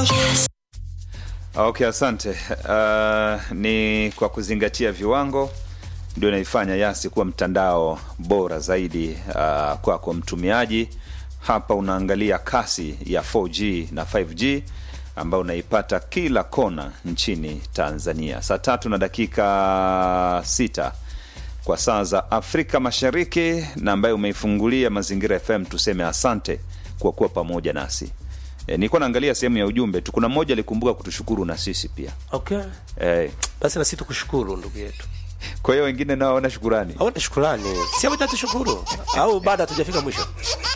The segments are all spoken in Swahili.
Okay, asante. Uh, ni kwa kuzingatia viwango ndio inaifanya Yasi kuwa mtandao bora zaidi uh, kwako mtumiaji. Hapa unaangalia kasi ya 4G na 5G ambayo unaipata kila kona nchini Tanzania. Saa tatu na dakika sita kwa saa za Afrika Mashariki, na ambaye umeifungulia Mazingira FM, tuseme asante kwa kuwa pamoja nasi. E, nilikuwa naangalia sehemu ya ujumbe tu, kuna mmoja alikumbuka kutushukuru na sisi pia Okay. e, Basi na sisi tukushukuru ndugu yetu. kwa hiyo wengine nao wana shukurani Au shukrani. Si hapo tushukuru. Au bado hatujafika mwisho.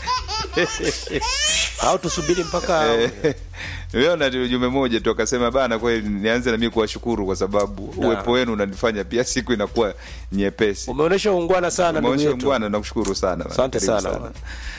Au tusubiri mpaka Nimeona tu ujumbe moja tu akasema bana, kweli nianze na mimi kuwashukuru kwa sababu Na. uwepo wenu unanifanya pia siku inakuwa nyepesi. umeonyesha ungwana sana ndugu Umeonyesha yetu. ungwana, nakushukuru sana. bana. Asante Karibu sana.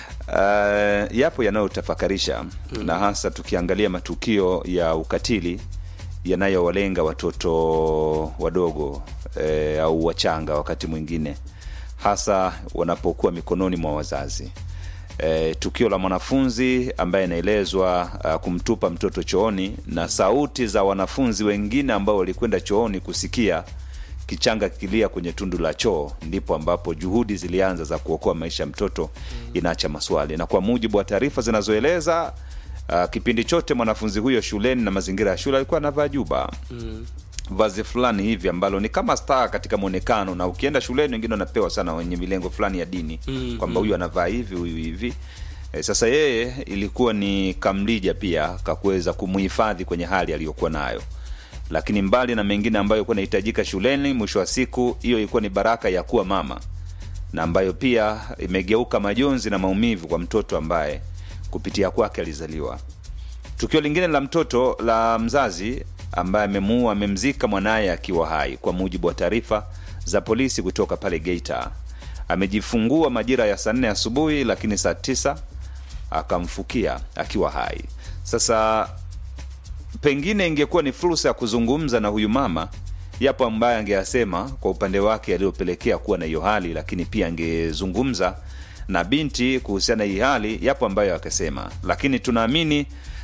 Uh, yapo yanayotafakarisha na hasa tukiangalia matukio ya ukatili yanayowalenga watoto wadogo eh, au wachanga wakati mwingine hasa wanapokuwa mikononi mwa wazazi. E, tukio la mwanafunzi ambaye inaelezwa uh, kumtupa mtoto chooni na sauti za wanafunzi wengine ambao walikwenda chooni kusikia kichanga kikilia kwenye tundu la choo, ndipo ambapo juhudi zilianza za kuokoa maisha ya mtoto inaacha maswali. Na kwa mujibu wa taarifa zinazoeleza uh, kipindi chote mwanafunzi huyo shuleni na mazingira ya shule alikuwa anavaa juba vazi fulani hivi ambalo ni kama star katika mwonekano, na ukienda shuleni wengine wanapewa sana wenye milengo fulani ya dini Mm, kwamba huyu anavaa hivi huyu hivi. E, sasa yeye ilikuwa ni kamlija pia kakuweza kumuhifadhi kwenye hali aliyokuwa nayo, lakini mbali na mengine ambayo kuwa inahitajika shuleni, mwisho wa siku hiyo ilikuwa ni baraka ya kuwa mama na ambayo pia imegeuka majonzi na maumivu kwa mtoto ambaye kupitia kwake alizaliwa. Tukio lingine la mtoto la mzazi ambaye amemuua amemzika mwanaye akiwa hai, kwa mujibu wa taarifa za polisi kutoka pale Geita. Amejifungua majira ya saa nne asubuhi, lakini saa tisa akamfukia akiwa hai. Sasa pengine ingekuwa ni fursa ya kuzungumza na huyu mama, yapo ambaye angeyasema kwa upande wake yaliyopelekea kuwa na hiyo hali, lakini pia angezungumza na binti kuhusiana na hii hali, yapo ambayo akasema, lakini tunaamini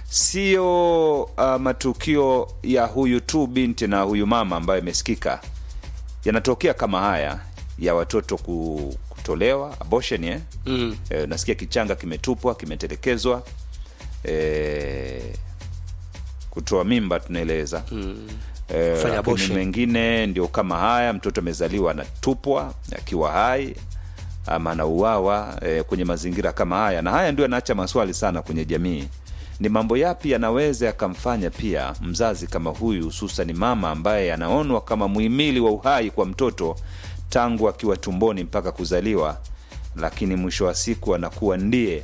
sio uh, matukio ya huyu tu binti na huyu mama ambayo imesikika yanatokea kama haya ya watoto ku- kutolewa abortion eh? Mm. E, nasikia kichanga kimetupwa kimetelekezwa e, kutoa mimba tunaeleza Mm. e, Fanya lakini abortion. mengine ndio kama haya mtoto amezaliwa anatupwa akiwa hai ama anauawa e, kwenye mazingira kama haya na haya ndio yanaacha maswali sana kwenye jamii ni mambo yapi yanaweza yakamfanya pia mzazi kama huyu hususan mama ambaye anaonwa kama muhimili wa uhai kwa mtoto tangu akiwa tumboni mpaka kuzaliwa lakini mwisho wa siku anakuwa ndiye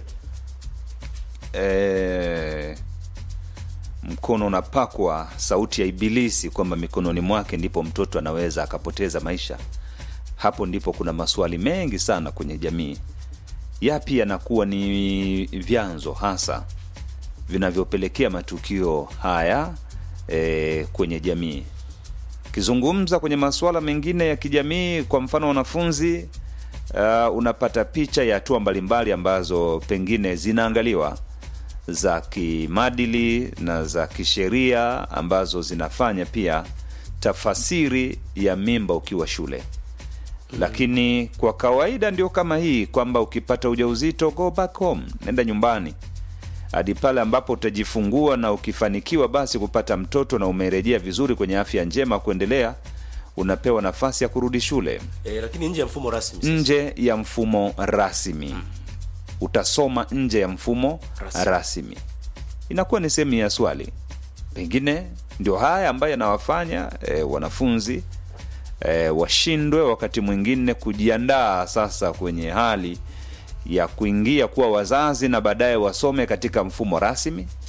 e, mkono unapakwa sauti ya ibilisi kwamba mikononi mwake ndipo mtoto anaweza akapoteza maisha hapo ndipo kuna maswali mengi sana kwenye jamii yapi yanakuwa ni vyanzo hasa vinavyopelekea matukio haya e, kwenye jamii ukizungumza kwenye masuala mengine ya kijamii kwa mfano wanafunzi uh, unapata picha ya hatua mbalimbali ambazo pengine zinaangaliwa za kimadili na za kisheria ambazo zinafanya pia tafasiri ya mimba ukiwa shule lakini kwa kawaida ndio kama hii kwamba ukipata ujauzito go back home nenda nyumbani hadi pale ambapo utajifungua na ukifanikiwa basi kupata mtoto na umerejea vizuri kwenye afya njema kuendelea unapewa nafasi ya kurudi shule Eh, lakini nje ya mfumo rasmi. sasa. nje ya mfumo rasmi utasoma nje ya mfumo Rasmi. rasmi, inakuwa ni sehemu ya swali pengine ndio haya ambayo yanawafanya e, wanafunzi e, washindwe wakati mwingine kujiandaa sasa kwenye hali ya kuingia kuwa wazazi na baadaye wasome katika mfumo rasmi